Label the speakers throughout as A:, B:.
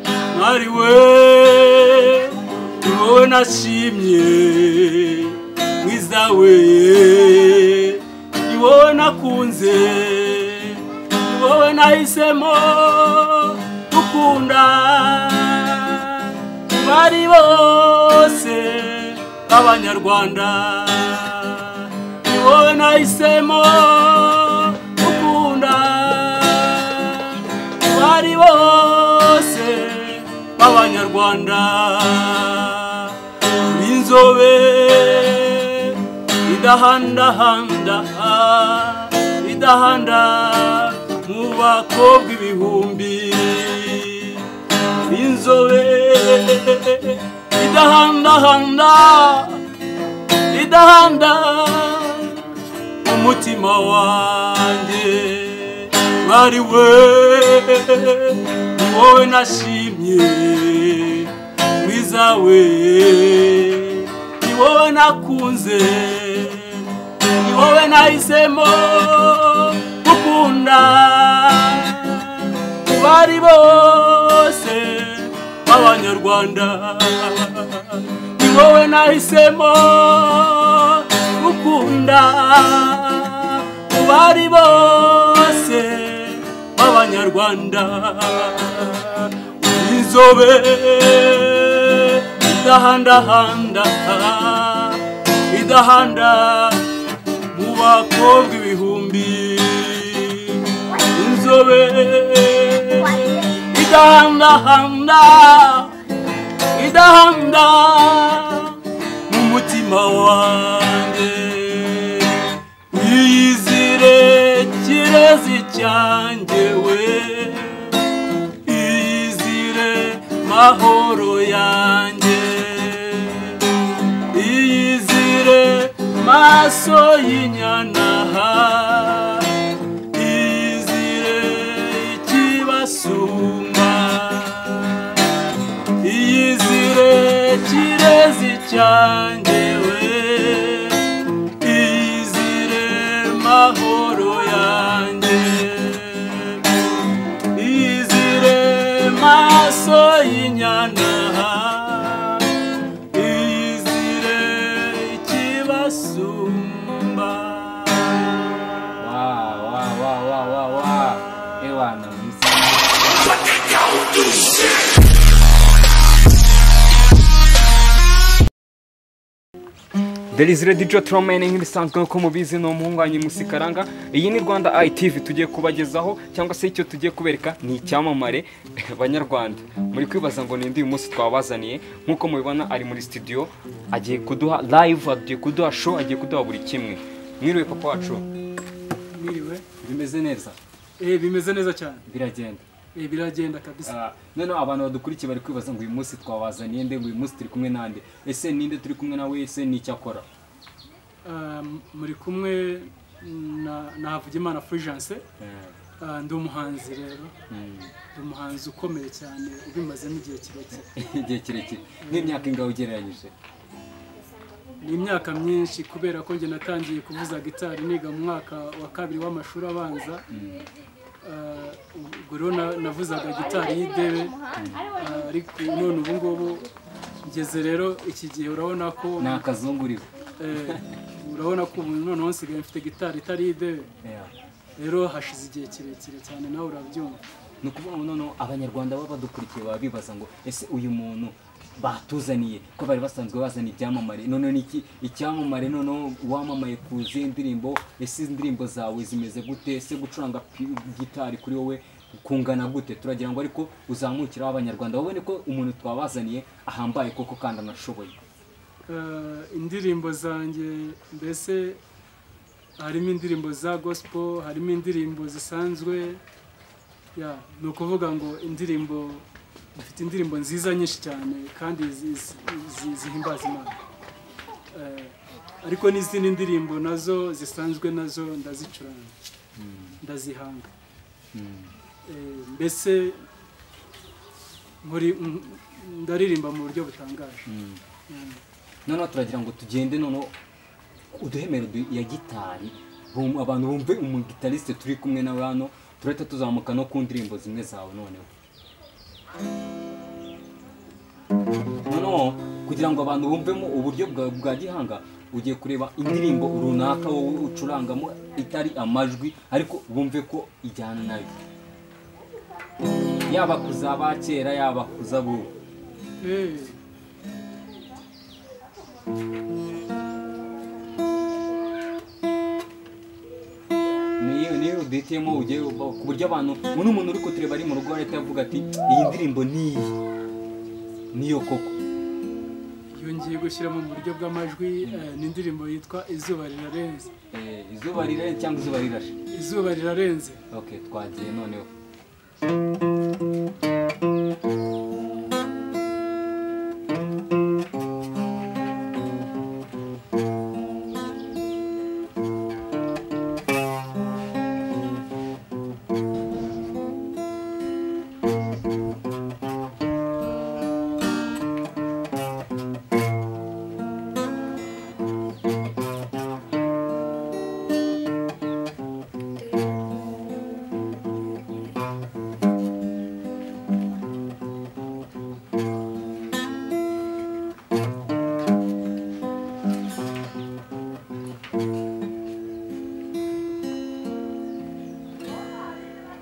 A: ari we wowe nashimye mwiza we ni wowe nakunze ni wowe nahisemo gukunda bari bose b'abanyarwanda ni wowe nahisemo gukunda bari bose b'abanyarwanda uri inzobe idahandahanda idahanda mu bakobwa ibihumbi inzobe idahandahanda idahanda umutima wanjye bari we ni wowe nashimye mwiza we ni wowe nakunze ni wowe nahisemo gukunda bari bose b'abanyarwanda ni wowe nahisemo gukunda bari bose b'abanyarwanda inzobe idahandahanda idahanda mu bakobwa ibihumbi inzobe idahanda idahanda mu mutima wanjye iyizire kirezi cyanjye we iyizire mahoro yanjye iyizire maso y'inyana iyizire ikibasumba iyizire kirezi cyanjye we iyizire mahoro yanjye iyizire maso y'inyana iyizire ikibasumba
B: wa wa wa wa wa wa ewana mwiza Derizire Dijo Tromene nk'ibisanzwe nk'uko mubizi ni umuhunganyi musikaranga iyi ni Rwanda ITV tugiye kubagezaho cyangwa se icyo tugiye kubereka ni icyamamare banyarwanda muri kwibaza ngo ninde uyu munsi twabazaniye nk'uko mubibona ari muri studio agiye kuduha live agiye kuduha show agiye kuduha buri kimwe mwiriwe papa wacu
A: mwiriwe
B: bimeze neza
A: Eh, bimeze neza cyane
B: biragenda
A: Eh, biragenda kabisa
B: Ah, noneho abantu badukurikiye bari kwibaza ngo uyu munsi twabazaniye nde ngo uyu munsi turi kumwe nande ese ninde turi kumwe nawe ese ni icyo akora
A: Ah, muri kumwe na na havugimana fulgence
B: Eh,
A: Ah, ndi umuhanzi rero
B: mm,
A: ndi umuhanzi ukomeye cyane ubimazemo igihe kirekire
B: igihe kirekire n'imyaka ingaho ugereranyije
A: ni imyaka myinshi kubera ko njye natangiye kuvuza gitari niga mu mwaka wa kabiri w'amashuri abanza Ah, ubwo rero na- navuzaga gitari y'idebe Ah, ariko none ubu ngubu ngeze rero iki gihe urabona ko
B: ni akazunguriro
A: Eh, urabona ko ubu noneho nsigaye mfite gitari itari idebe
B: Yeah.
A: rero hashize igihe kirekire cyane nawe urabyumva
B: ni ukuvuga ngo noneho abanyarwanda baba badukurikiye baba bibaza ngo ese uyu muntu batuzaniye ko bari basanzwe bazana ibyamamare noneho ni iki icyamamare noneho wamamaye ku zihe ndirimbo ese izi ndirimbo zawe zimeze gute ese gucuranga pi- gitari kuri wowe kungana gute turagira ngo ariko uzamukiraho abanyarwanda babone ko umuntu twabazaniye ahambaye koko kandi anashoboye
A: Eh, indirimbo zanjye mbese harimo indirimbo za gospel harimo indirimbo zisanzwe ya ni ukuvuga ngo indirimbo dufite indirimbo nziza nyinshi cyane kandi zi- zi- zi- zihimbaza imana Eh, ariko n'izindi ndirimbo nazo zisanzwe nazo ndazicuranga ndazihanga Eh, mbese nkuri- m- ndaririmba mu buryo butangaje Mm.
B: noneho turagira ngo tugende noneho uduhemero du- ya gitari bum- abantu bumve umugitarisite turi kumwe nawe hano turahita tuzamuka no ku ndirimbo zimwe zawe noneho noneho kugira ngo abantu bumvemo uburyo bwa- bwa gihanga ugiye kureba indirimbo runaka wowe ucurangamo itari amajwi ariko bumve ko ijyana nayo yaba kuzaba kera yaba kuzabu
A: Eh,
B: niyo niyo uditiyemo ugiye uba- ku buryo abantu ubu ni umuntu uri kutureba ari mu rugo ahita avuga ati iyi ndirimbo ni iyi niyo koko
A: yongeye gushyiramo mu buryo bw'amajwi eh, ni indirimbo yitwa izuba rirarenze
B: Eh, izuba rirarenze cyangwa izuba rirashe
A: izuba rirarenze
B: ok twagiye noneho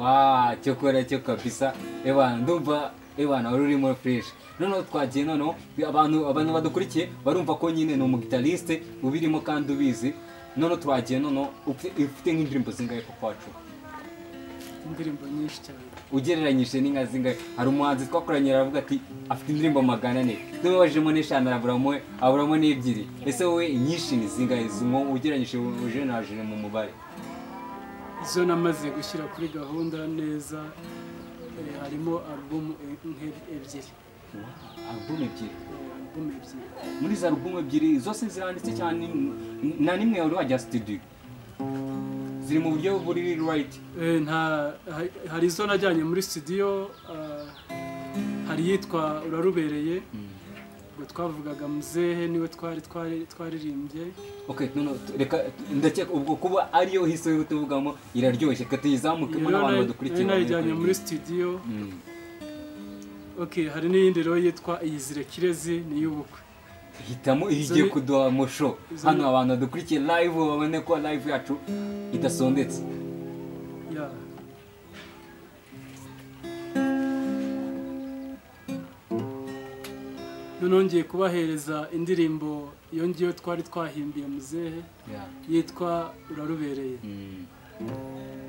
B: wa cyokora cyo kabisa ebana ndumva ebana wari urimo fureshi noneho twagiye noneho abantu abantu badukurikiye barumva ko nyine ni umugitariste ubirimo kandi ubizi noneho twagiye noneho ufite ufite nk'indirimbo zingahe ko kwacu
A: indirimbo nyinshi cyane
B: ugereranyije n'inka zingahe hari umuhanzi twakoranye aravuga ati afite indirimbo magana ane tumubajijemo n'eshanu araburamo aburamo n'ebyiri ese wowe inyinshi ni zingahe zimwo ugereranyije ujenerajije mu mubare
A: izo namaze gushyira kuri gahunda neza eh, harimo alubumu e- nke- ebyiri
B: album ebyiri
A: Eh, alubumu ebyiri
B: muri za alubumu ebyiri zose ziranditse cyane n- na nimwe wari wajya studio ziri mu buryo buri right
A: Eh, nta ha- hari izo najyanye muri studio ah, hari iyitwa urarubereye ngo twavugaga muzehe niwe twari twari twaririmbye
B: ok noneho tu- reka ndakeka ubwo kuba ariyo hiso yo tuvugamo iraryoshye ka tuyizamukemo
A: Iyo
B: n'abantu
A: nayo-
B: badukurikiye
A: nayo
B: bamenye
A: nayijyanye
B: ko
A: muri
B: iri-
A: studio
B: Mm.
A: ok hari n'iyindi rero yitwa iyizire kirezi ni iy'ubukwe
B: hitamo
A: Izo
B: igiye
A: ni-
B: kuduha musho
A: izo
B: hano
A: ni-
B: abantu badukurikiye live babone ko live yacu idasondetse
A: Yeah. noneho ngiye kubahereza indirimbo iyo ngiyo twari twahimbiye muzehe
B: Yeah.
A: yitwa urarubereye
B: Mm.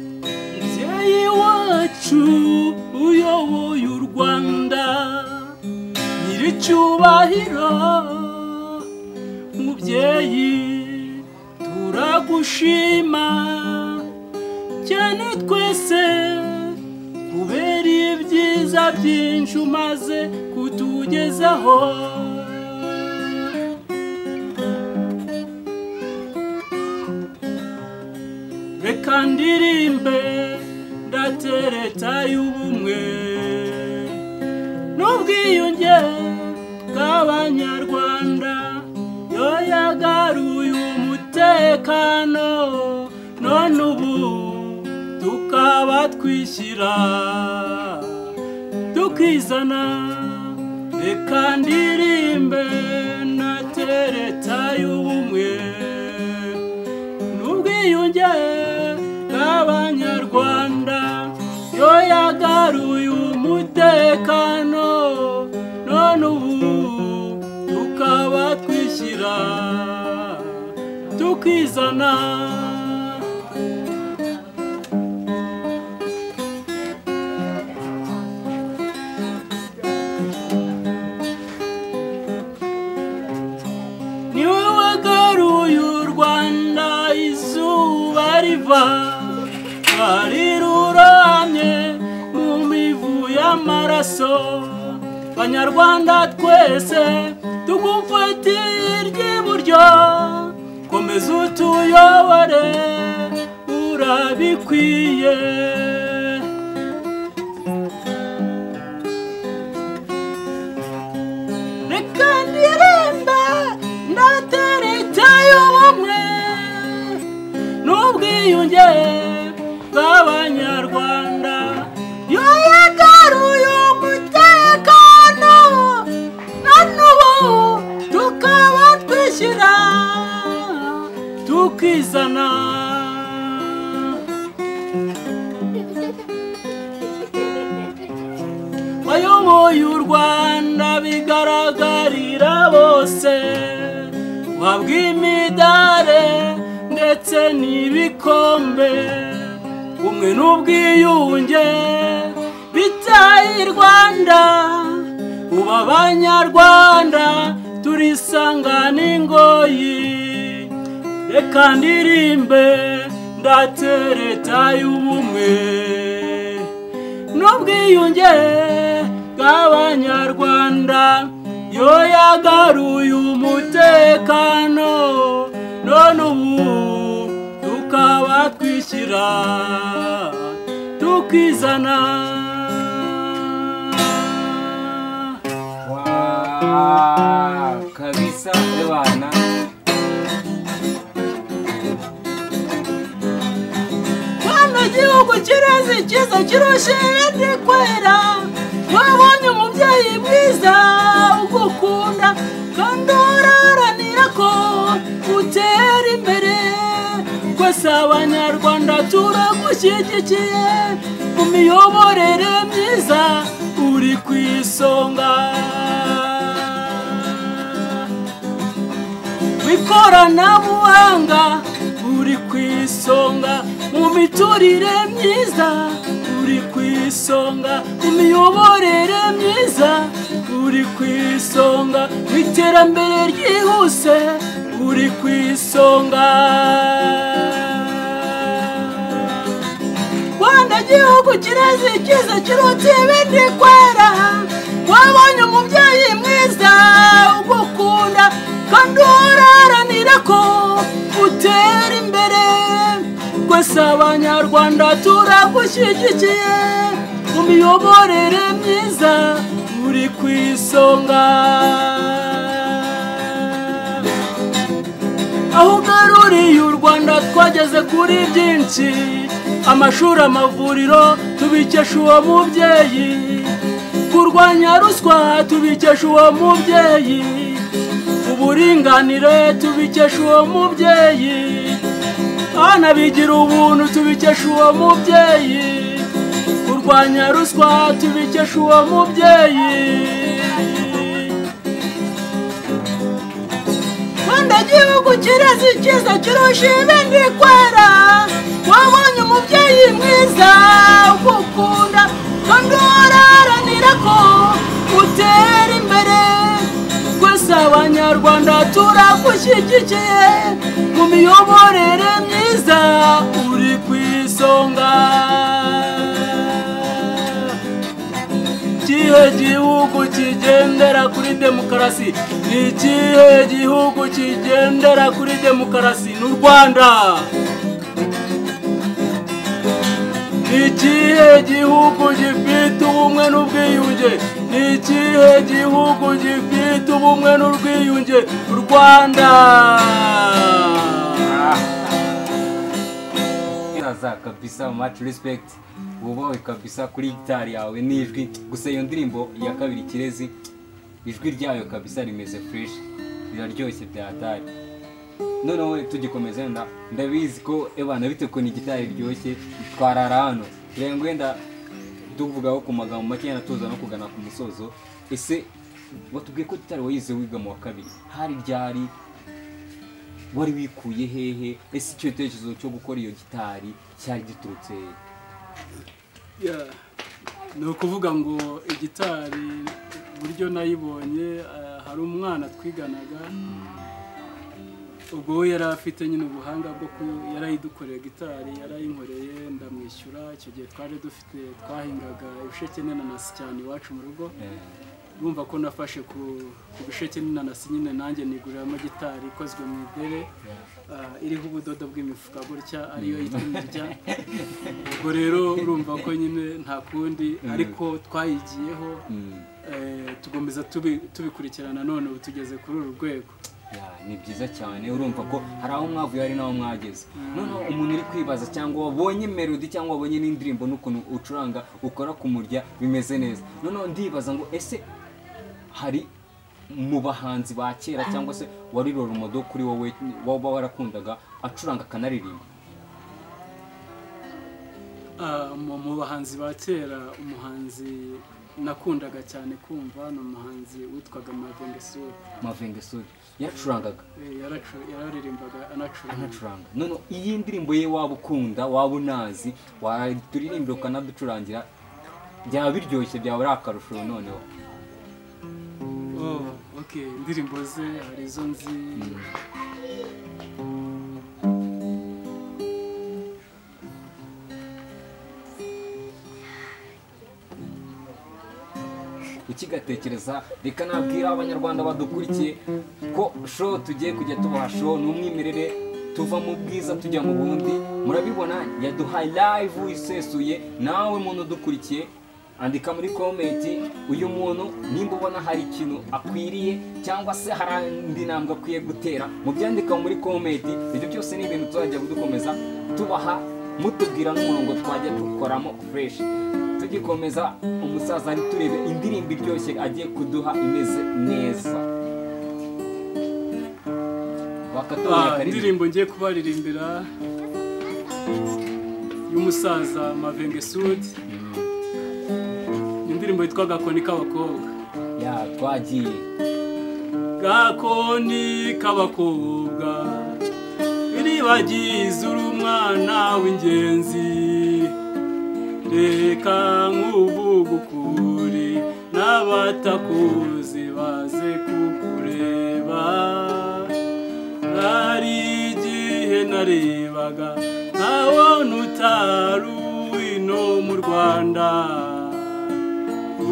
A: mubyeyi wacu uyoboye u rwanda nyiricyubahiro mubyeyi turagushima cyane twese kubera ibyiza byinshi umaze kutugezaho reka ndirimbe ndatereta y'ubumwe n'ubwiyunge bw'abanyarwanda yo yagaruye umutekano none ubu tukaba twishyira tukizana reka ndirimbe natereta y'ubumwe n'ubwiyunge bw'abanyarwanda yo yagaruye umutekano none ubu tukaba twishyira tukizana izuba bariruramye mu mivu y'amaraso banyarwanda twese tugufatiye ry'iburyo komeza utuyobore urabikwiye reka ndiremba ndatera leta y'ubumwe n'ubwiyunge bw'abanyarwanda yo yagaruye umutekano na n'ubu tukaba twishyira tukizana bayoboye u rwanda bigaragarira bose wabwa imidare ndetse n'ibikombe ubumwe n'ubwiyunge bitaye i rwanda ubu abanyarwanda turisangana ingoyi reka ndirimbe ndatereta y'ubumwe n'ubwiyunge bw'abanyarwanda yo yagaruye umutekano none ubu tukaba twishyira tukizana
B: Wow, kabisa ebana
A: Hano igihugu kireze ikiza kirusha ibindi kwera wabonye umubyeyi mwiza ugukunda kandi uraharanira ko utera imbere twese abanyarwanda turagushyigikiye mu miyoborere myiza uri ku isonga mu ikoranabuhanga uri ku isonga mu miturire myiza uri ku isonga mu miyoborere myiza uri ku isonga mu iterambere ryihuse uri ku isonga rwanda gihugu kireze ikiza kiruta ibindi kwera wabonye umubyeyi mwiza ugukunda kandi uraharanira ko utera imbere rwose abanyarwanda turagushyigikiye mu miyoborere myiza uri ku isonga aho ugaruriye u rwanda twageze kuri byinshi amashuri amavuriro tubikesha uwo mubyeyi kurwanya ruswa tubikesha uwo mubyeyi uburinganire tubikesha uwo mubyeyi abana bigira ubuntu tubikesha uwo mubyeyi kurwanya ruswa tubikesha uwo mubyeyi rwanda gihugu kirezi cyiza kirusha ibindi kwera wabonye umubyeyi mwiza ugukunda kandi uraharanira ko utera imbere twese abanyarwanda turagushyigikiye mu miyoborere myiza uri ku isonga ikihe gihugu kigendera kuri demokarasi ni ikihe gihugu kigendera kuri demokarasi n'u rwanda ni ikihe gihugu gifite ubumwe n'ubwiyunge ni ikihe gihugu gifite ubumwe n'ubwiyunge u rwanda
B: iraza kabisa much respect wubawe kabisa kuri gitari yawe n'ijwi gusa iyo ndirimbo ya kabiri kirezi ijwi ryayo kabisa rimeze fresh riraryoshye byatari noneho tugikomeza wenda ndabizi ko ebana bitewe ukuntu igitari riryoshye twarara hano rero wenda tuvugaho ku magambo make yenda tuza no kugana ku musozo ese watubwiye ko tutari wayize wiga mu wa kabiri hari ryari wari wikuye hehe ese icyo gitekerezo cyo gukora iyo gitari cyari giturutse hehe
C: Yeah. ni ukuvuga ngo igitari uburyo nayibonye eh, hari umwana twiganaga
A: ubwo we yari afite nyine ubuhanga bwo ku yarayidukoreye gitari yarayinkoreye ndamwishyura icyo gihe twari dufite twahingaga ibisheke n'inanasi cyane iwacu mu rugo urumva ko nafashe ku ku bisheke n'inanasi nyine nanjye niguriramo gitari ikozwe mu idere ah, iriho ubudodo bw'imifuka gutya ariyo yitwa imirya ubwo rero urumva ko nyine nta kundi ariko twayigiyeho eh, tugomeza tubi- tubikurikirana none ubu tugeze kuri uru rwego
B: Ya, ni byiza cyane urumva ko hari aho mwavuye hari n'aho mwageze noneho umuntu uri kwibaza cyangwa wabonye melody cyangwa wabonye n'indirimbo n'ukuntu ucuranga ukora ku murya bimeze neza noneho ndibaza ngo ese hari mu bahanzi ba kera cyangwa se wari rorumodo kuri wowe waba warakundaga acuranga akanaririmba
A: Ah, mu mu bahanzi ba kera umuhanzi nakundaga cyane kumva ni umuhanzi witwaga mavengesuru
B: mavengesuri yacurangaga
A: yararirimbaga anacuranga
B: anacuranga noneho iyi ndirimbo ye waba ukunda waba unazi waturirimbira ukanaducurangira byaba biryoshye byaba ari akarusho noneho
A: Oh, okay indirimbo ze hari izo nzi
B: ukigatekereza reka nabwira abanyarwanda badukurikiye ko show tugiye kujya tubaha show ni umwimerere tuva mu bwiza tujya mu bundi murabibona yaduhaye live isesuye nawe muntu udukurikiye andika muri komenti uyu muntu nimba ubona hari ikintu akwiriye cyangwa se hari indi ntambwe akwiye gutera mubyandika muri komenti ibyo byose ni ibintu tuzajya dukomeza tubaha mutubwira n'umurongo twajya dukoramo fureshi tugikomeza umusaza ari turebe indirimbo iryoshye agiye kuduha imeze neza
A: Ah,
B: bakatuboneka
A: indirimbo ngiye kubaririmbira y'umusaza mavengesudi indirimbo yitwa gakoni k'abakobwa
B: ya twagiye
A: gakoni k'abakobwa iribagize uri umwana w'ingenzi reka nk'uvuga ukuri n'abatakuzi baze kukureba hari igihe narebaga nkabona utari uw'ino mu rwanda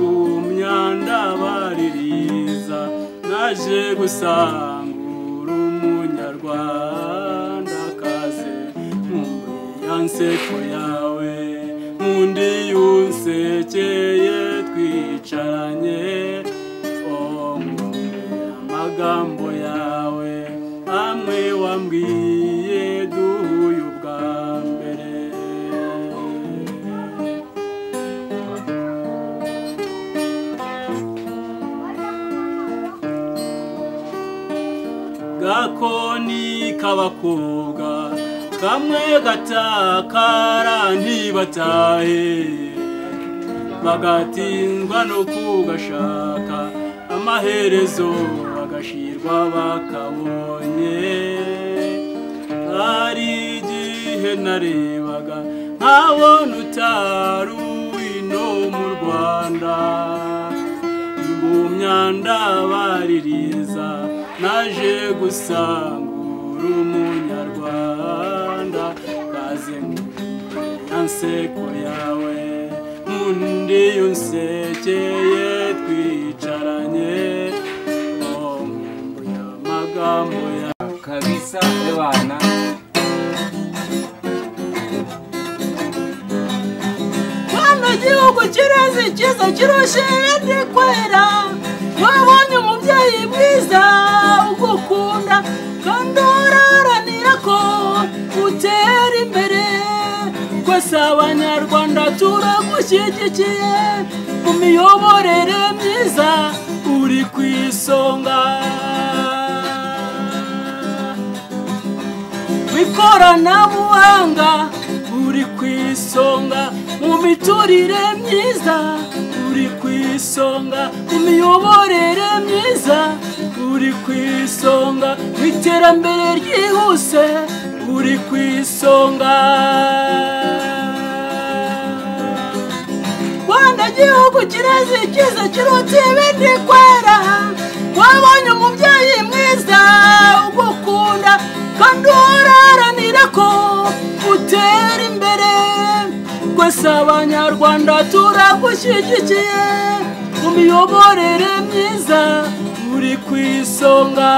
A: umyanda baririza naje gusangura umunyarwanda kaze yansekwe yawe undi yunsekeye twicaranye Oh, Nkumbuye amagambo yawe amwe wambwiye duhuye ubwa mbere gakoni k'abakobwa kamwe gatakara ntibatahe bagatindwa no kugashaka amaherezo bagashirwa bakabonye hari igihe narebaga nkabona utari uw'ino mu rwanda mu myanda baririza naje gusangura umunyarwanda kaze yanseko yawe undi yunsekeye twicaranye oh, nkumbuye amagambo yawe
B: kabisa ebana
D: Kano gihugu kireze cyiza kirusha ibindi kwera wabonye umubyeyi mwiza ugukunda kandi uraharanira ko utera imbere twese abanyarwanda turagushyigikiye mu miyoborere myiza uri ku isonga mu ikoranabuhanga uri ku isonga mu miturire myiza uri ku isonga mu miyoborere myiza uri ku isonga mu iterambere ryihuse uri ku isonga rwanda gihugu kireze cyiza kiruta ibindi kwera wabonye umubyeyi mwiza ugukunda
A: dutera imbere twese abanyarwanda turagushyigikiye mu miyoborere myiza uri ku isonga